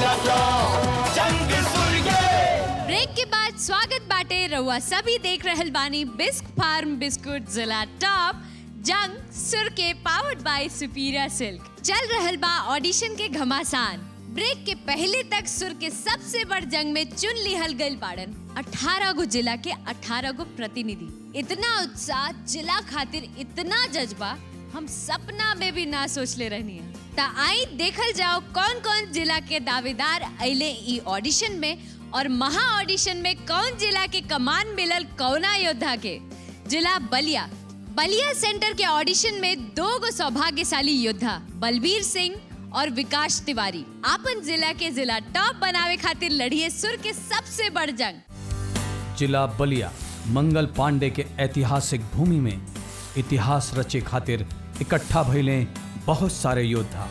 जिला टॉप जंग सुर के ब्रेक के बाद स्वागत बाटे रउआ सभी देख रहल बानी बिस्क फार्म बिस्कुट जिला टॉप जंग सुर के पावर्ड बाय सुपीरियर सिल्क चल रहल बा ऑडिशन के घमासान ब्रेक के पहले तक सुर के सबसे बड़ जंग में चुन लिहल गइल बाड़न 18 गो जिला के 18 गो प्रतिनिधि इतना उत्साह जिला खातिर इतना जज्बा हम सपना में भी ना सोच ले रहनी है ता आई देखल जाओ कौन कौन जिला के दावेदार अइले ई ऑडिशन में और महा ऑडिशन में कौन जिला के कमान मिलल कौना योद्धा के जिला बलिया बलिया सेंटर के ऑडिशन में दो गो सौभाग्यशाली योद्धा बलबीर सिंह और विकास तिवारी आपन जिला के जिला टॉप बनावे खातिर लड़िए सुर के सबसे बड़ जंग जिला बलिया मंगल पांडे के ऐतिहासिक भूमि में इतिहास रचे खातिर इकट्ठा भइले बहुत सारे योद्धा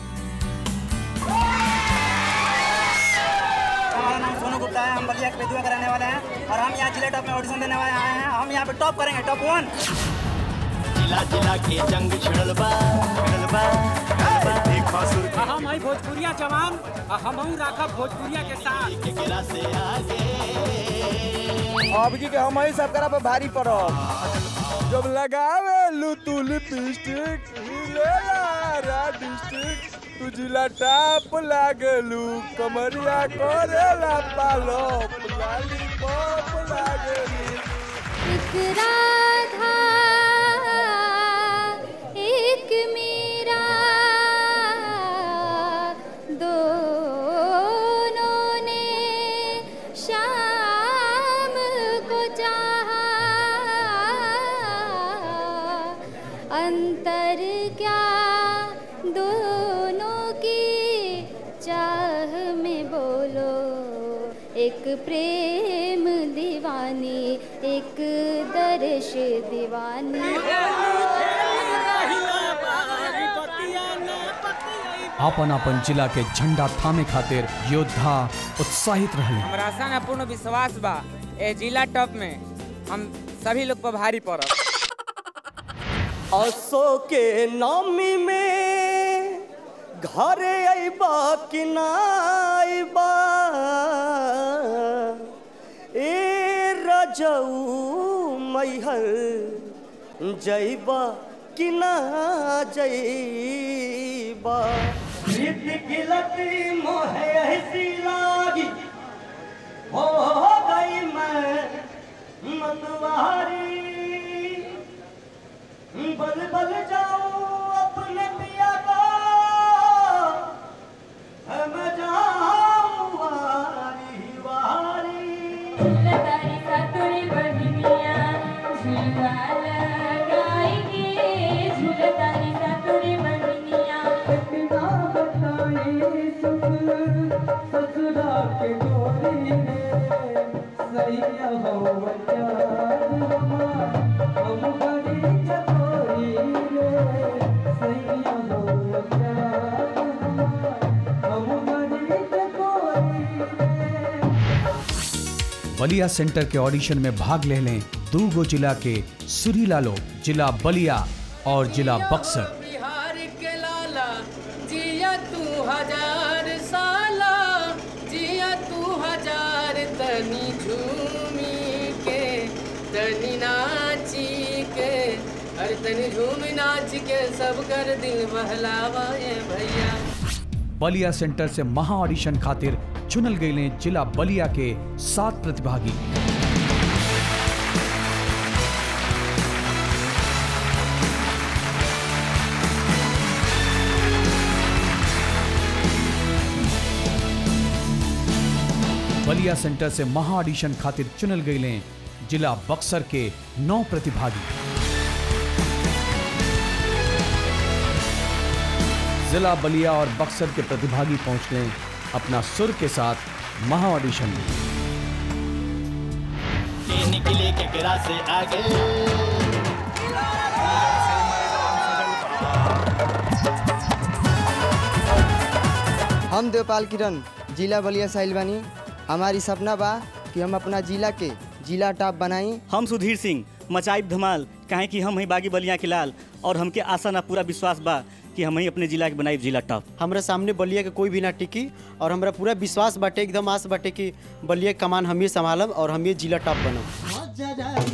हमारा नाम सोनू गुप्ता है हम बलिया के बेदुआ कराने वाले हैं और हम यहाँ जिले टॉप में ऑडिशन देने वाले आए हैं हम यहाँ पे टॉप करेंगे टॉप वन जिला जिला के जंग छिड़ल बा छिड़ल बा छिड़ल बा। देखा सुर हम हई भोजपुरिया जवान आ हमहू राखब भोजपुरिया के साथ के गिरा से आगे अब की के हम ही सब करा पे भारी पड़ब जब लगावे लू तू लिपस्टिक हिलेला रा डिस्ट्रिक्ट तू जिला टाप लागलू कमरिया करेला पालो लाली पॉप लागलू एक राधा एक मीरा दोनों ने शाम को चाहा अंतर क्या दोनों की चाह में बोलो एक प्रेम दीवानी एक दर्श दीवानी आपन आपन जिला के झंडा थामे खातिर योद्धा उत्साहित रहले हमरा आशा ना पूर्ण विश्वास बा ए जिला टॉप में हम सभी लोग पर भारी पड़ब असो के नामी में घरे अइबा कि ना अइबा ए रजऊ मैहर जइबा कि ना जइबा खिलती मोहे ऐसी लागी हो गई मैं मतवारी बल बल जाऊं अपने पिया को मैं जाऊं वारी वारी बलिया सेंटर के ऑडिशन में भाग ले लें दू गो जिला के सुरीला लोग जिला बलिया और जिला बक्सर बिहार के लाला जिया तू हजार साला जिया तू हजार तनी झूमी के तनी नाची के अरे तनी झूम नाच के सब कर दिल बहलावा ये भैया बलिया सेंटर से महा ऑडिशन खातिर चुनल गए जिला बलिया के सात प्रतिभागी बलिया सेंटर से महा ऑडिशन खातिर चुनल गए जिला बक्सर के नौ प्रतिभागी जिला बलिया और बक्सर के प्रतिभागी पहुंचने अपना सुर के साथ महा ऑडिशन में के निकले के गिरा से आगे हम देवपाल किरण जिला बलिया साहिल बानी हमारी सपना बा कि हम अपना जिला के जिला टॉप बनाई हम सुधीर सिंह मचाइब धमाल काहे कि हम ही बागी बलिया के लाल और हमके आशा ना पूरा विश्वास बा कि हम ही अपने जिला के बनाई जिला टॉप हमरा सामने बलिया के कोई भी ना टिकी और हमरा पूरा विश्वास बाटे एकदम आस बाटे कि बलिया के कमान हम ही संभालब और हम ही जिला टॉप बनब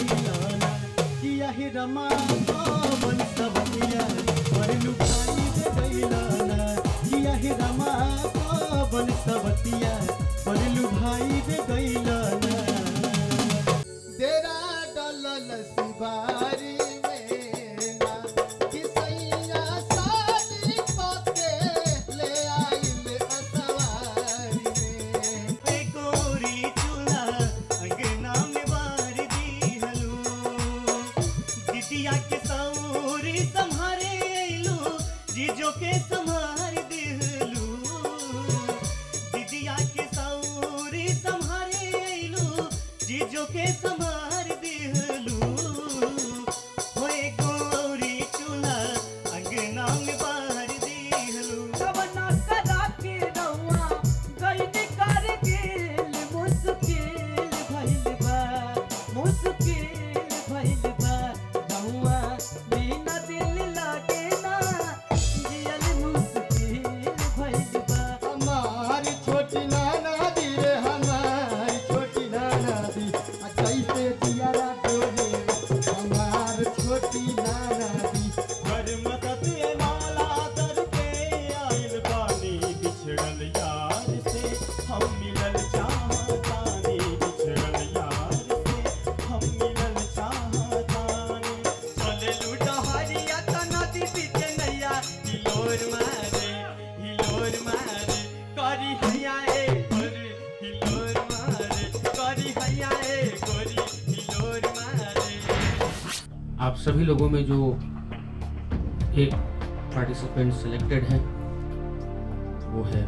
तेरा डलल सिबारी में ना किसैया साड़ी पके ले आइल असवारी में गोरी चूल्हा अंगना में बार दी हलू दिदिया के सौरी संहारे अइलू जीजो के संहार दिहलू दिदिया के सौरी संहारे अइलू जीजो के संहार दिहलू होए गोरी चूल्हा अंगना में बार दिहलू कवना करा के रउआ गइल कारगिल मुश्किल भइल बा मुश्किल भइल बा रउआ बिना दिल लागे ना जियल मुश्किल भइल बा हमारी छोटी नाना दी रे हमारी छोटी नाना दी आ कैसे दियारा डोले हमार छोटी नाना दी घर मदद ए मौला दर के आइल बानी बिछड़ल यार से हम मिलल चाहतानी बिछड़ल यार से हम मिलल चाहतानी चले लूटा हरिया त नदी बीच नैया हिलोर मारे हिलोर मारे करी हैया ए गोरी हिलोर मारे करी हैया ए गोरी हिलोर मारे आप सभी लोगों में जो एक पार्टिसिपेंट सिलेक्टेड है वो है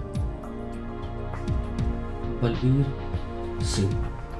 बलबीर सिंह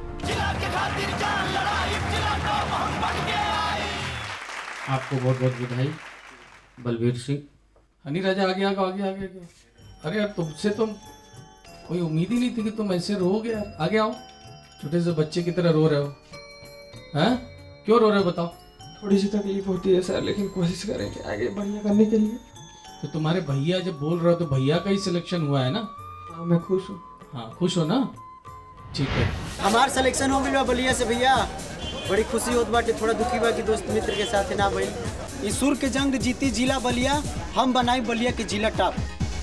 आपको बहुत बहुत बधाई बलबीर सिंह हनी राजा आगे आगे आगे आगे आगे अरे यार तुमसे तो कोई उम्मीद ही नहीं थी कि तुम ऐसे रोगे यार आगे आओ छोटे से बच्चे की तरह रो रहे हो हैं क्यों रो रहे हो बताओ थोड़ी सी तकलीफ होती है सर लेकिन कोशिश करेंगे आगे बढ़िया करने के लिए तो तुम्हारे भैया जब बोल रहे हो तो भैया का ही सिलेक्शन हुआ है ना हाँ मैं खुश हूँ हाँ खुश हो ना ठीक है हमार सिलेक्शन हो गइल बा बलिया से भैया बड़ी खुशी होत बाटे थोड़ा दुखी बा कि दोस्त मित्र के साथ ना भइल ई सुर के जंग जीती जिला बलिया हम बनाई बलिया के जिला टॉप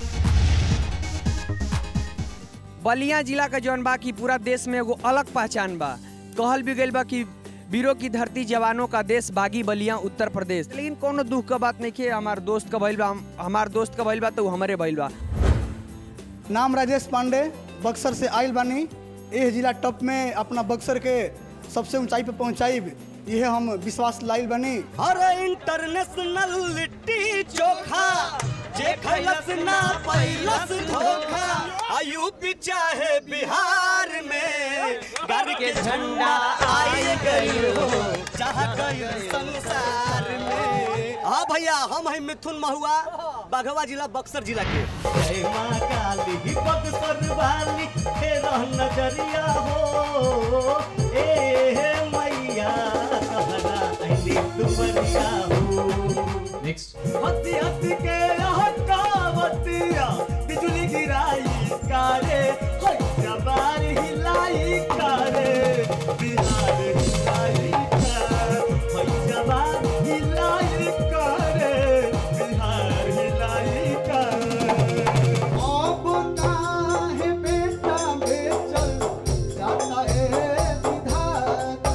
बलिया जिला का जौन बा कि पूरा देश में एगो अलग पहचान बा कहल भी गइल बा कि वीरों की धरती जवानों का देश बागी बलिया उत्तर प्रदेश लेकिन कोनो दुख का बात नहीं है हमार दोस्त का भइल बा हम- हमार दोस्त का भइल बा तो उ हमरे भइल बा नाम राजेश पांडे बक्सर से आयल बानी एह जिला टॉप में अपना बक्सर के सबसे ऊंचाई पे पहुंचाई यह हम विश्वास लाइल बनी अरे इंटरनेशनल लिट्टी चोखा जे खैलस ना पैलस धोखा आ यूपी चाहे बिहार में घर के झंडा आए गई हो जहाँ गई संसार में हाँ भैया हम है मिथुन महुआ बाघवा जिला बक्सर जिला के जय माँ काली बक्सर वाली तेरा नजरिया हो ए मैया कहना ऐली दुबरिया हो नेक्स्ट हंसी हंसी के हटावतिया बिजली गिराई कारे होय जबार हिलाई कारे बिहार हिलाई कारे होय जबार हिलाई कारे बिहार हिलाई कारे अब काहे बेटा बेचल जाता है विधाता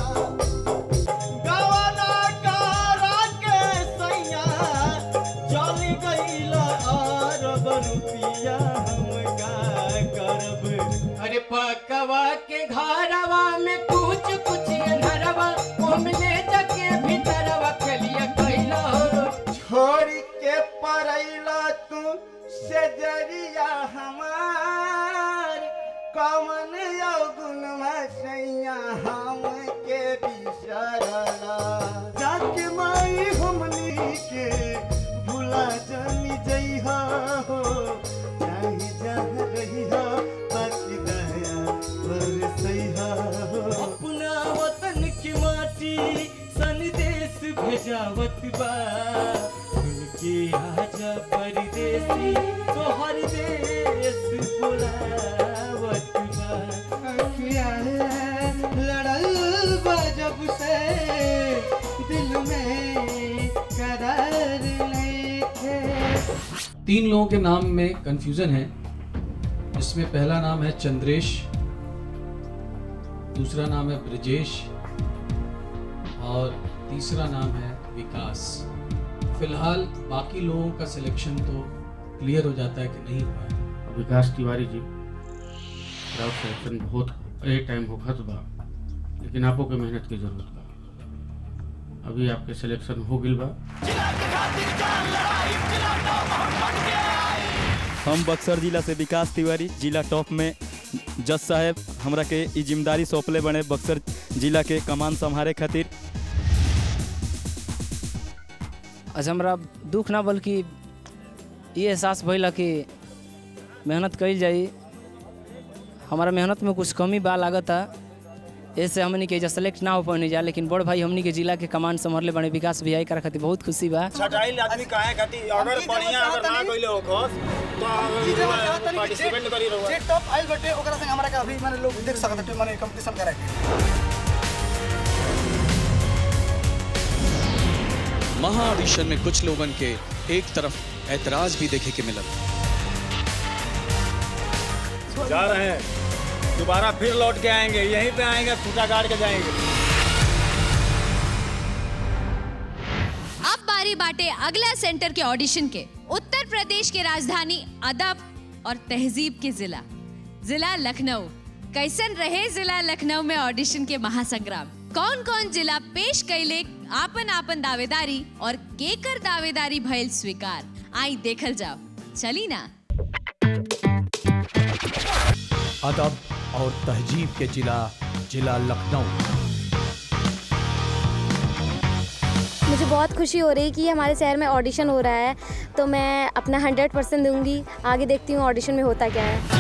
गवाना कारा के सैया चली गईला अरब रुपिया हम का करब अरे पकवा के घरवा में कुछ कुछ अंधरवा ओमले जके भीतरवा कलिया कैला छोड़ के परैला तू से जरिया हमार कमन अवगुण सैया हम के बिसरला जाके माई हमनी के भुला जानी जइहा हो चाहे जहाँ रहिहा बाकी दया बरसैहा हो अपना वतन की माटी संदेश भेजावत बा सुन के आजा तीन लोगों के नाम में कंफ्यूजन है इसमें पहला नाम है चंद्रेश दूसरा नाम है ब्रजेश और तीसरा नाम है विकास फिलहाल बाकी लोगों का सिलेक्शन तो क्लियर हो जाता है कि नहीं हुआ है विकास तिवारी जी राउत सिलेक्शन बहुत ए टाइम हो खत बा लेकिन आपको के मेहनत की जरूरत बा अभी आपके सिलेक्शन हो गिल बा हम बक्सर जिला से विकास तिवारी जिला टॉप में जज साहब हमरा के ई जिम्मेदारी सौंपले बने बक्सर जिला के कमान संभारे खातिर अच्छा हमरा दुख ना बल्कि ये एहसास भइल कि मेहनत कइल जाई हमारा मेहनत में कुछ कमी बा लागता ऐसे हमनी के एजा सेलेक्ट ना हो पाने जा लेकिन बड़ भाई हमनी के जिला के कमान संभरले बने विकास भी आई कर खातिर बहुत खुशी बा छटाइल आदमी काहे खातिर अगर बढ़िया अगर ना कइले हो खस तो पार्टिसिपेट करी रहो जे टॉप आइल बटे ओकरा संग हमरा के अभी माने लोग देख सकत हटे माने कंपटीशन करे के महा ऑडिशन में कुछ लोगन के एक तरफ ऐतराज भी देखे के मिलल जा रहे हैं दोबारा फिर लौट के आएंगे यहीं पे आएंगे खूटा गाड़ के जाएंगे अब बारी बाटे अगला सेंटर के ऑडिशन के उत्तर प्रदेश के राजधानी अदब और तहजीब के जिला जिला लखनऊ कैसन रहे जिला लखनऊ में ऑडिशन के महासंग्राम कौन कौन जिला पेश कैले आपन आपन दावेदारी और केकर दावेदारी भइल स्वीकार आई देखल जाओ चली ना अदब और तहजीब के जिला जिला लखनऊ मुझे बहुत खुशी हो रही है कि हमारे शहर में ऑडिशन हो रहा है तो मैं अपना हंड्रेड परसेंट दूंगी आगे देखती हूँ ऑडिशन में होता क्या है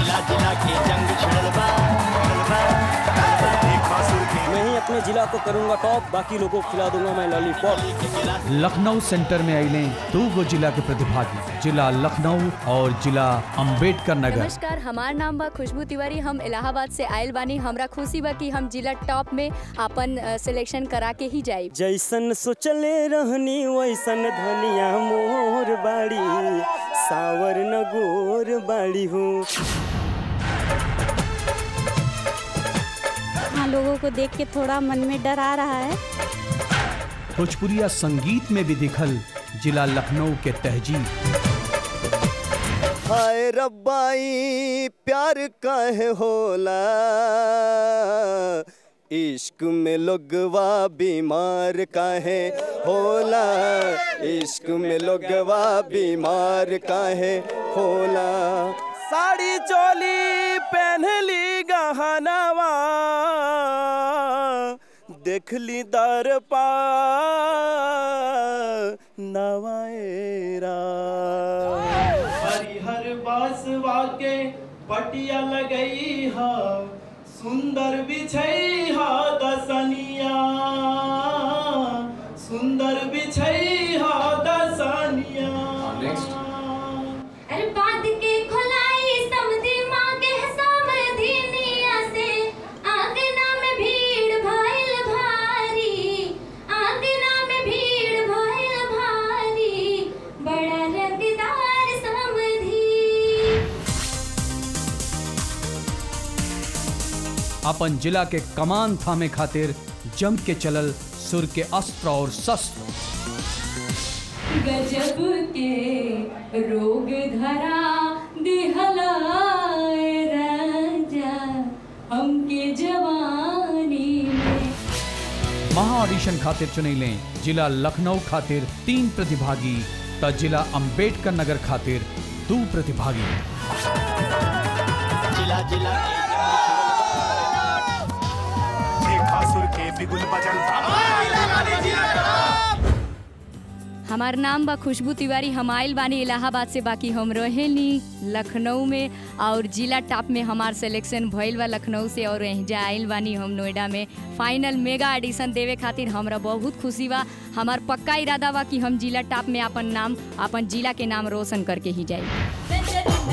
मैं ही अपने जिला को करूंगा टॉप बाकी लोगों को खिला दूंगा मैं लॉलीपॉप लखनऊ सेंटर में आइले दो गो जिला के प्रतिभागी जिला लखनऊ और जिला अंबेडकर नगर नमस्कार हमार नाम बा खुशबू तिवारी हम इलाहाबाद से आयल बानी हमरा खुशी बा कि हम जिला टॉप में अपन सिलेक्शन करा के ही जाई जैसन सोचले रहनी वैसन धनिया मोर बाड़ी सावर न गोर बाड़ी हो हाँ लोगों को देख के थोड़ा मन में डर आ रहा है भोजपुरिया संगीत में भी दिखल जिला लखनऊ के तहजीब हाय रब्बाई प्यार काहे होला इश्क में लोगवा बीमार काहे होला इश्क में लोगवा बीमार काहे होला साड़ी चोली पहनली गहनवा देखली दर पा नवाएरा हरिहर बासवा के पटिया लगई हा सुंदर बिछई हा दसनिया सुंदर बिछई हा दसनिया अरे बांध के खोलाई समधी माँ के समधिनिया से आंगना में भीड़ भइल भारी आंगना में भीड़ भइल भारी बड़ा रंगदार समधी अपन जिला के कमान थामे खातिर जम के चलल सुर के अस्त्र और शस्त्र गजब के रोग धरा दिहलाए राजा हमके जवानी में महा ऑडिशन खातिर चुने लें जिला लखनऊ खातिर तीन प्रतिभागी त जिला अंबेडकर नगर खातिर दो प्रतिभागी जिला जिला सुर के बिगुल बजन हमार नाम बा खुशबू तिवारी हम आयल बानी इलाहाबाद से बाकी हम रहेनी लखनऊ में और जिला टॉप में हमार सिलेक्शन भइल बा लखनऊ से और जा आयल बानी हम नोएडा में फाइनल मेगा एडिशन देवे खातिर हमरा बहुत खुशी बा हमार पक्का इरादा बा कि हम जिला टॉप में अपन नाम अपन जिला के नाम रोशन करके ही जाई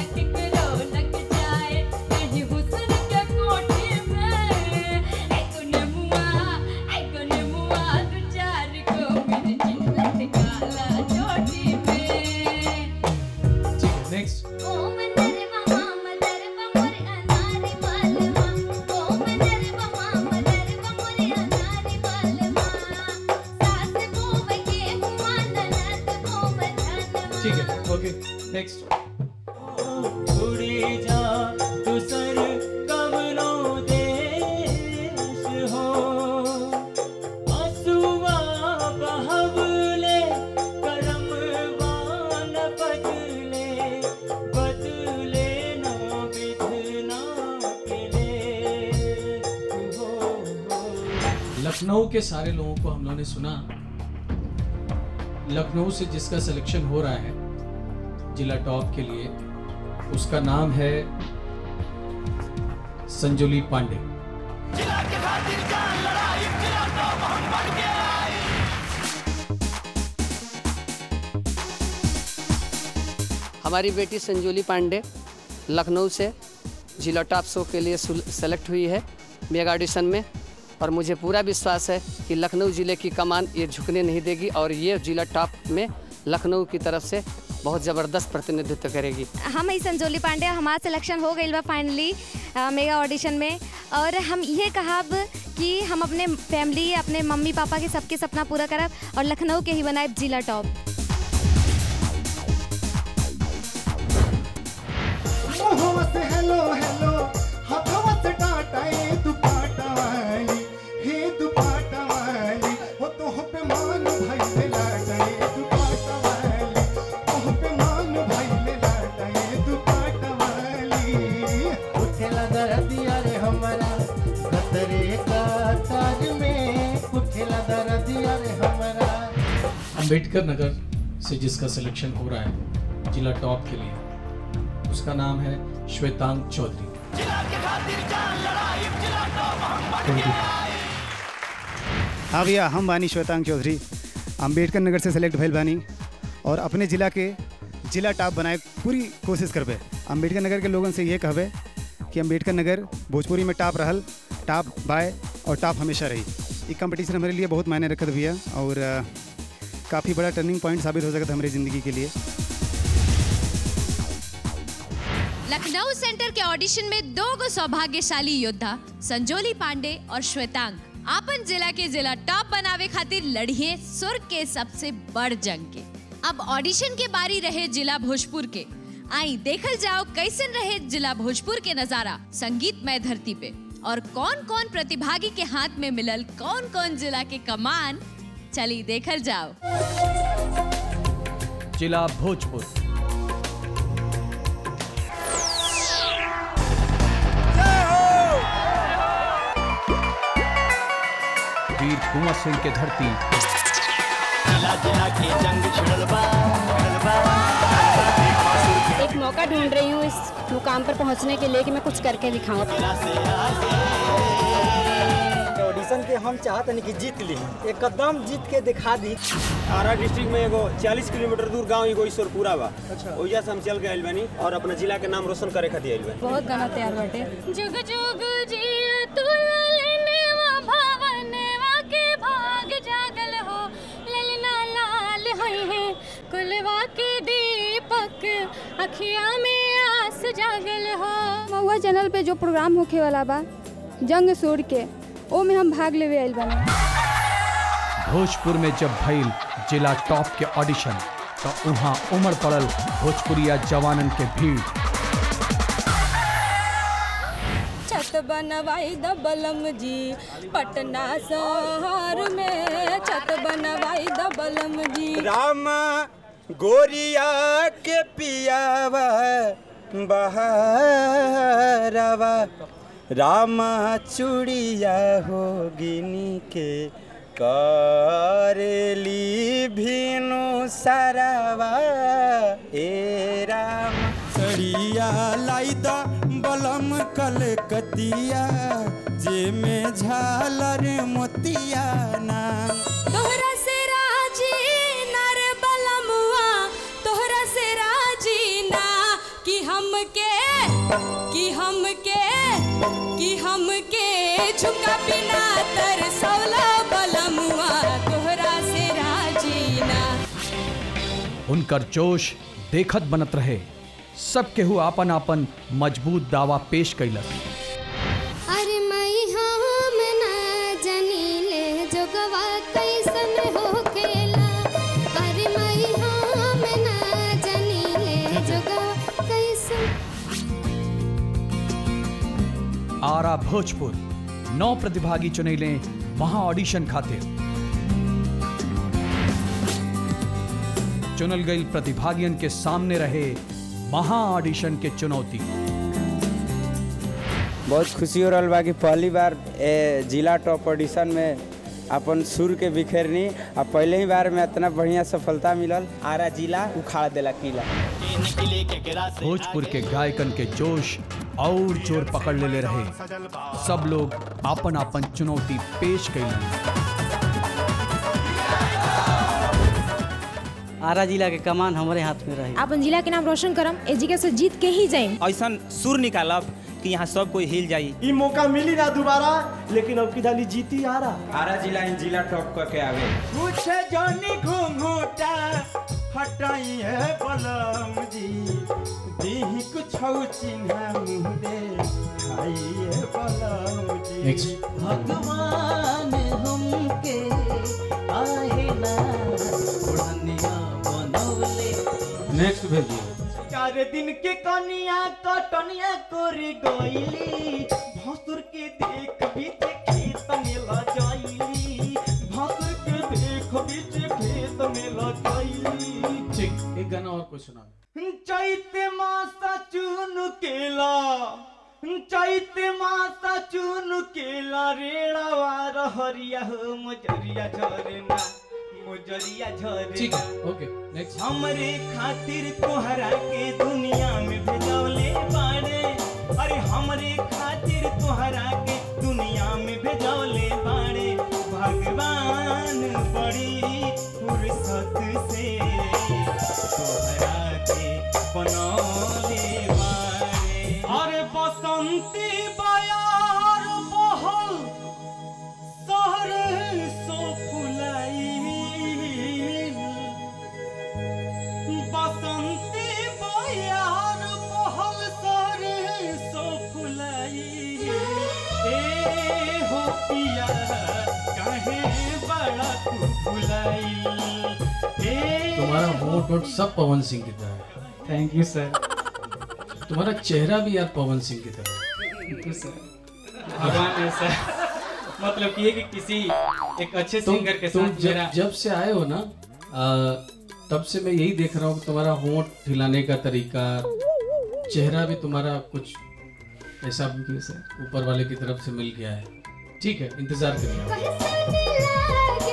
नेक्स्ट उड़ी जा दूसर कवनो देश हो आंसुआ बहवले करमवा न बदले बदले न बिधना के लेख हो लखनऊ के सारे लोगों को हम लोगों ने सुना लखनऊ से जिसका सिलेक्शन हो रहा है जिला टॉप के लिए उसका नाम है संजोली पांडे हमारी बेटी संजोली पांडे लखनऊ से जिला टॉप शो के लिए सुल- सेलेक्ट हुई है मेगा ऑडिशन में और मुझे पूरा विश्वास है कि लखनऊ ज़िले की कमान ये झुकने नहीं देगी और ये जिला टॉप में लखनऊ की तरफ से बहुत ज़बरदस्त प्रतिनिधित्व करेगी हम ही संजोली पांडे हमारा सिलेक्शन हो गई बा फाइनली मेगा ऑडिशन में और हम ये कहब कि हम अपने फैमिली अपने मम्मी पापा के सबके सपना पूरा करब और लखनऊ के ही बनाए जिला टॉप मोहवा से हेलो हेलो हथवा से टाटा ए दुपाटा वाली हे दुपाटा वाली हो तो हो पे मान भाई ले लाटा ए दुपाटा वाली हो पे मान भाई ले लाटा ए दुपाटा वाली उठेला दर्दिया रे हमारा खतरे का ताज में उठेला दर्दिया रे हमारा अंबेडकर नगर से जिसका सिलेक्शन हो रहा है जिला टॉप के लिए उसका नाम है श्वेतांग चौधरी हाँ भैया हम बानी श्वेतांग चौधरी अम्बेडकर नगर से सेलेक्ट भइल बानी और अपने ज़िला के जिला टॉप बनाए पूरी कोशिश करबे अम्बेडकर नगर के लोगन से ये कहबे कि अम्बेडकर नगर भोजपुरी में टॉप रहल टॉप बाय और टॉप हमेशा रही ये कंपटीशन हमारे लिए बहुत मायने रखत भैया और काफ़ी बड़ा टर्निंग पॉइंट साबित हो सकता हमारी ज़िंदगी के लिए लखनऊ सेंटर के ऑडिशन में दो गो सौभाग्यशाली योद्धा संजोली पांडे और श्वेतांग आपन जिला के जिला टॉप बनावे खातिर लड़िए सुर के सबसे बड़ जंग के अब ऑडिशन के बारी रहे जिला भोजपुर के आई देखल जाओ कैसन रहे जिला भोजपुर के नजारा संगीतमय धरती पे और कौन कौन प्रतिभागी के हाथ में मिलल कौन कौन जिला के कमान चली देखल जाओ जिला भोजपुर वीर कुंवर सिंह के धरती जिला जिला के जंग छिड़ल बा छिड़ल बा एक मौका ढूंढ रही हूँ इस मुकाम पर पहुँचने के लिए कि मैं कुछ करके दिखाऊं ऑडिशन के हम चाहतनी कि जीत ली एकदम जीत के दिखा दी आरा डिस्ट्रिक्ट में एगो 40 किलोमीटर दूर गांव एगो ईश्वरपुरा बा अच्छा ओइजा से हम चल के आइल बानी और अपना जिला के नाम रोशन करे खातिर आइल बानी बहुत गाना तैयार बाटे जुग जुग जिय तू ललनेवा भवनेवा के भाग जागल हो ललना लाल होई है कुलवा के दीपक अखिया में आस जागल हो महुआ चैनल पे जो प्रोग्राम होखे वाला बा जंग सूर के ओ में हम भाग लेवे आइल बानी भोजपुर में जब भइल जिला टॉप के ऑडिशन तो वहाँ उमड़ पड़ल भोजपुरिया जवानन के भीड़ छत बनवाई द बलम जी पटना शहर में छत बनवाई द बलम जी राम गोरिया के पियावा बहारवा रामा चूड़िया होगिनी के करेली भीनु सरवा ए राम सड़िया लाई द बलम कलकतिया जे में झालर मोतिया नाम तोहरा से राजी नर बलमुआ तोहरा से राजी ना कि हमके कि हमके कि हमके झुका बिना तरसौला बलमुआ तोहरा से राजी ना उनकर जोश देखत बनत रहे सब केहू आपन आपन मजबूत दावा पेश कैलस अरे मई हम ना जनीले जोगवा कैसन हो खेला अरे मई हम ना जनीले आरा भोजपुर नौ प्रतिभागी चुने लें महा ऑडिशन खातिर चुनल गई प्रतिभागियन के सामने रहे महा ऑडिशन के चुनौती बहुत खुशी हो रहा बा कि पहली बार ए, जिला टॉप ऑडिशन में अपन सुर के बिखेरनी आ पहले ही बार में इतना बढ़िया सफलता मिलल आरा जिला उखाड़ देला किला भोजपुर के गायकन के जोश और जोर पकड़ ले रहे सब लोग अपन अपन चुनौती पेश कैलन आरा जिला के कमान हमारे हाथ में रही अपन जिला के नाम रोशन करम एजिका से जीत के ही जाइम ऐसा सुर निकालब कि यहाँ सब कोई हिल जाई ई मौका मिली ना दोबारा लेकिन अब की दाली जीती आ रहा आरा जिला इन जिला टॉप करके आवे कुछ जानी घूंघूटा हटाई है बलम जी दीही कुछ चिन्ह मुँह दे खाई है बलम जी Next. भगवान हमके आहे ना ओढ़निया बनौले नेक्स्ट भेजिए चार दिन के कनिया कटनिया कोरी गईली भसुर के देख बीच खेत में ल जाईली भसुर के देख बीच खेत में ल जाईली ठीक एक गाना और कोई सुना चैते मासा चुन केला चैते मासा चुन केला रेड़ावा रहरिया हो मजरिया झरना मुजरिया झरे ठीक है ओके नेक्स्ट हमरे खातिर तोहरा के दुनिया में भेजौले बाड़े अरे हमरे खातिर तोहरा के दुनिया में भेजौले बाड़े भगवान बड़ी फुर्सत से तोहरा के बनौले बाड़े अरे बसंती बयार बहल शहर सो फुलाई बसंती बयार बहल सर सो फुलाई ए हो पिया काहे बड़ा तू फुलाई ए तुम्हारा होठ वोट सब पवन सिंह की तरह है थैंक यू सर तुम्हारा चेहरा भी यार पवन सिंह की तरह है थैंक यू सर भगवान ने सर मतलब कि ये कि किसी एक अच्छे तुम, सिंगर के तुम साथ जब, मेरा जब से आए हो ना आ, तब से मैं यही देख रहा हूँ कि तुम्हारा होंठ हिलाने का तरीका चेहरा भी तुम्हारा कुछ ऐसा ऊपर वाले की तरफ से मिल गया है ठीक है इंतजार करिए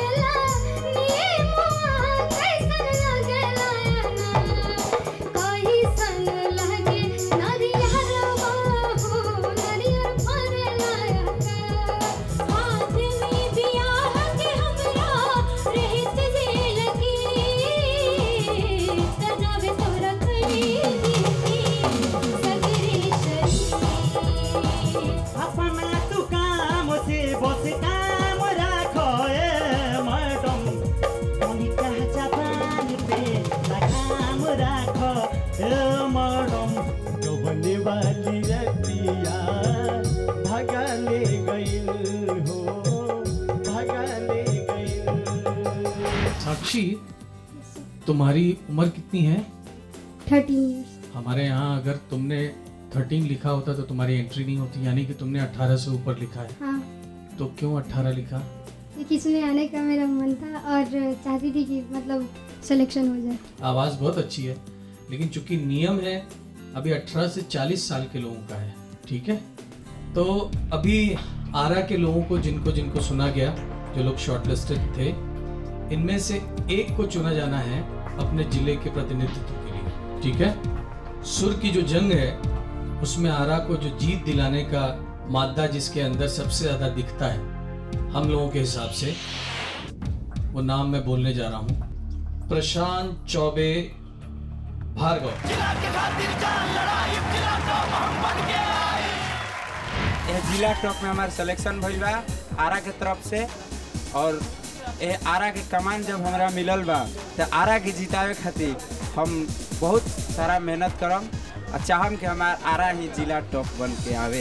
अपना तू काम से बस काम राखो ए मैडम तनिका जापान पे लगाम राखो ए मैडम डबने वाली रतिया भगा ले गइल हो भगा ले गइल साक्षी तुम्हारी उम्र कितनी है थर्टीन ईयर्स हमारे यहाँ अगर तुमने थर्टीन लिखा होता तो तुम्हारी एंट्री नहीं होती यानी कि तुमने अट्ठारह से ऊपर लिखा है हाँ तो क्यों अट्ठारह लिखा ये किसमें आने का मेरा मन था और चाहती थी कि मतलब सिलेक्शन हो जाए आवाज़ बहुत अच्छी है लेकिन चूंकि नियम है अभी 18 से 40 साल के लोगों का है ठीक है तो अभी आरा के लोगों को जिनको जिनको सुना गया जो लोग शॉर्टलिस्टेड थे इनमें से एक को चुना जाना है अपने जिले के प्रतिनिधित्व के लिए ठीक है सुर की जो जंग है उसमें आरा को जो जीत दिलाने का मादा जिसके अंदर सबसे ज्यादा दिखता है हम लोगों के हिसाब से वो नाम मैं बोलने जा रहा हूँ प्रशांत चौबे भार्गव यह जिला टॉप में हमार सिलेक्शन भइल बा आरा के तरफ से और ए आरा के कमान जब हमरा मिलल बा तो आरा के जितावे खातिर हम बहुत सारा मेहनत करम और चाहम कि हमार आरा ही जिला टॉप बन के आवे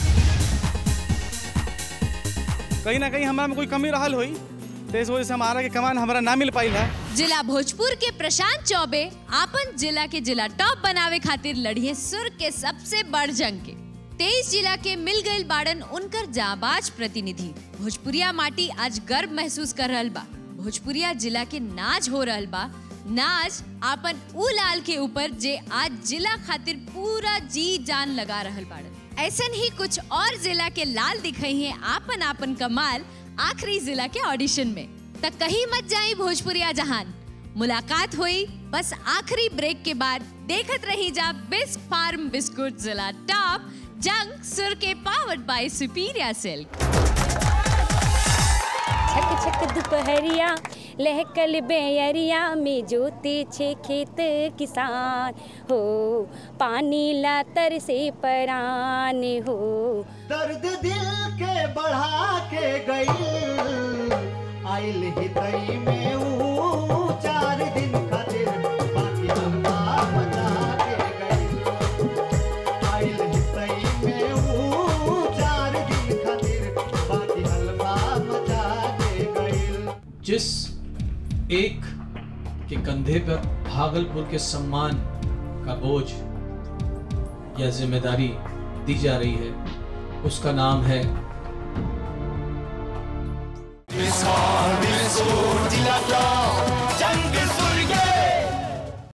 कहीं ना कहीं हमारा में कोई कमी रहल हुई तो इस वजह से हमारा के कमान हमारा ना मिल पाई है जिला भोजपुर के प्रशांत चौबे आपन जिला के जिला टॉप बनावे खातिर लड़िए सुर के सबसे बड़ जंग के तेईस जिला के मिल गई बाड़न उनकर जाबाज प्रतिनिधि भोजपुरिया माटी आज गर्व महसूस कर रहल बा भोजपुरिया जिला के नाज हो रहल बा नाज आपन उ लाल के ऊपर जे आज जिला खातिर पूरा जी जान लगा रहल बाड़न ऐसन ही कुछ और जिला के लाल दिखाई है आपन आपन कमाल आखिरी जिला के ऑडिशन में तक कहीं मत जाई भोजपुरिया जहान मुलाकात हुई बस आखिरी ब्रेक के बाद देखत रही जा बिस्क फार्म बिस्कुट जिला टॉप जंग सुर के पावर्ड बाय सुपीरिया सिल्क छक छक दुपहरिया लहकल बेयरिया में जोते छे खेत किसान हो पानी ला तर से परान हो दर्द दिल के बढ़ा के गई आइल हितई में ऊ चार दिन खातिर बाकी हल्का मचा के गई आइल हितई में ऊ चार दिन खातिर बाकी हल्का मचा के गई जिस एक के कंधे पर भागलपुर के सम्मान का बोझ या जिम्मेदारी दी जा रही है उसका नाम है